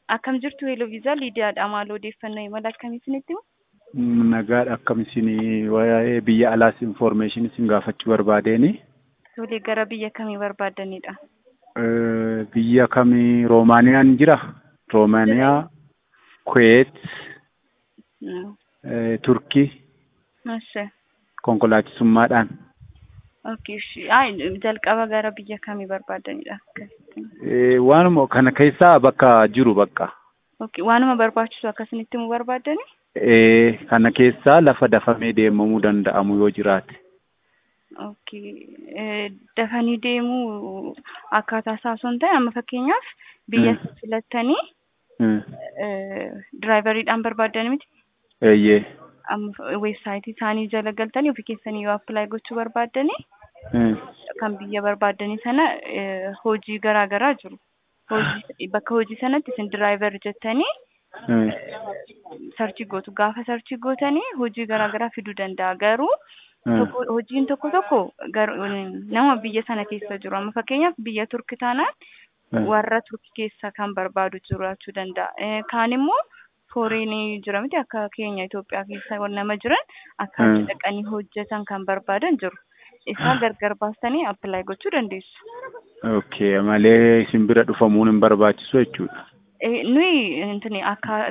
Akkam jirtu Hello Viizaa Liidiyaadha. Maal odeeffannoo imala akkamii isinitti himu? Nagaadha akkam isin waa'ee biyya alaas information isin gaafachuu barbaadeen Tolee gara biyya kamii barbaaddanidha? biyya kamii Roomaaniyaan jira? Roomaaniyaa, Kuweet, Mm. Turkii Ashe. konkolaachisummaadhaan. Okay. shi- Ay, jalqaba gara biyya kamii barbaaddanidha? Eh, Waanuma kana keessaa bakka jiru bakka. Okay. Waanuma barbaachisu akkasinitti himuu barbaaddani? Eh, Kana keessaa lafa dafamee deemamuu danda'amu yoo jiraate. Okay. Eh, Dafanii deemuu akkaataa isaa osoo hin ta'e amma fakkeenyaaf biyya Mm. filattanii Mm. diraayivariidhaan barbaaddani miti? Eeyyee. amma weebsaayitii isaanii jala galtanii ofii keessanii yoo appilaayi gochuu barbaaddanii Mm. kan biyya barbaaddanii sana eh, hojii garaa garaa jiru. Hojii bakka hojii sanatti isin diraayivar jettanii Mm. sarchii gootu. Gaafa sarchii gootanii hojii garaa garaa fiduu danda'a. Garuu Mm. tokko hojiin tokko tokko gar- nama biyya sana keessa jiru. Amma fakkeenyaaf biyya Turki taanaan Mm. warra Turki keessa kan barbaadu jiraachuu danda'a. Eh, Kaan immoo fooriinii jira miti akka keenya Itoophiyaa keessa nama jiran akka Mm. achi dhaqanii hojjetan kan barbaadan jiru. Isaan gargar baastanii appilaayi gochuu dandeessu. Okay, malee isin bira dhufamuun hin barbaachisu jechuudha. Eh, Nuyi intini akka